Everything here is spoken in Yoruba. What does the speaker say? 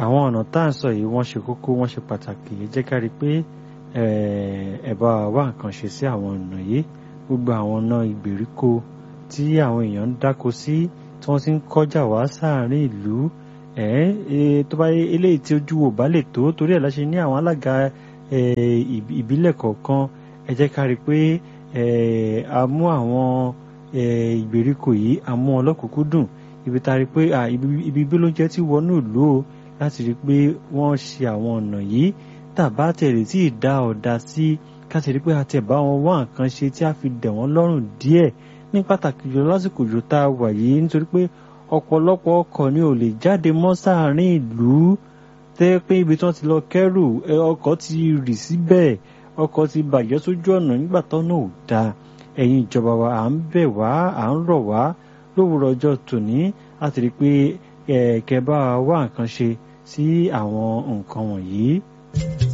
àwọn ọ̀nà tá à ń sọ yìí wọ́n ṣe kókó wọ́n ṣe pàtàkì ẹ jẹ́ ká rí i pé ẹ bá wá nǹkan ṣe sí àwọn ọ̀nà yìí gbogbo àwọn ọ̀nà ìgbèríko tí àwọn èèyàn ń dáko sí tí wọ́n ti ń kọjá wá sáàárín ìlú tó bá eléyìí tí ojú wò bá lè tó torí ẹ̀ láṣẹ ní àwọn alága ìbílẹ̀ kọ̀ọ̀kan ẹ jẹ́ ká rí i pé a mú àwọn ìgbèríko yìí a mú ọlọ́kùnkúndùn ibi tá a rí i pé ibi bí ló ń jẹ́ tí wọnú ìlú o láti rí i pé wọ́n ṣe àwọn ọ̀nà yìí tàbá tẹ̀lé tí ì dá ọ̀dà sí ká sì rí i pé àti ẹ̀bá wọn wá nǹkan ṣe tí a fi dẹ̀ wọ́n lọ́rùn díẹ̀ ní pàtàkì jùlọ lásìkò jù tá a wà yìí nítorí pé ọ̀pọ̀lọpọ̀ ọkọ̀ ni ò lè jáde mọ́ sáàárín ìlú tẹ́ pé ibi tí wọ́n ti lọ kẹ́rù ọkọ̀ ti rì síbẹ̀ ọkọ̀ ti bàjẹ́ sójú ọ̀nà nígbà tọ́nà ò dáa ẹ̀yin ìjọba wa à ń bẹ̀ wá à ń rọ̀ wá lówùrọ̀ ọjọ́ tòní láti rí i pé kẹ́ bá wá nǹkan ṣe sí àwọn nǹkan wọ̀nyí.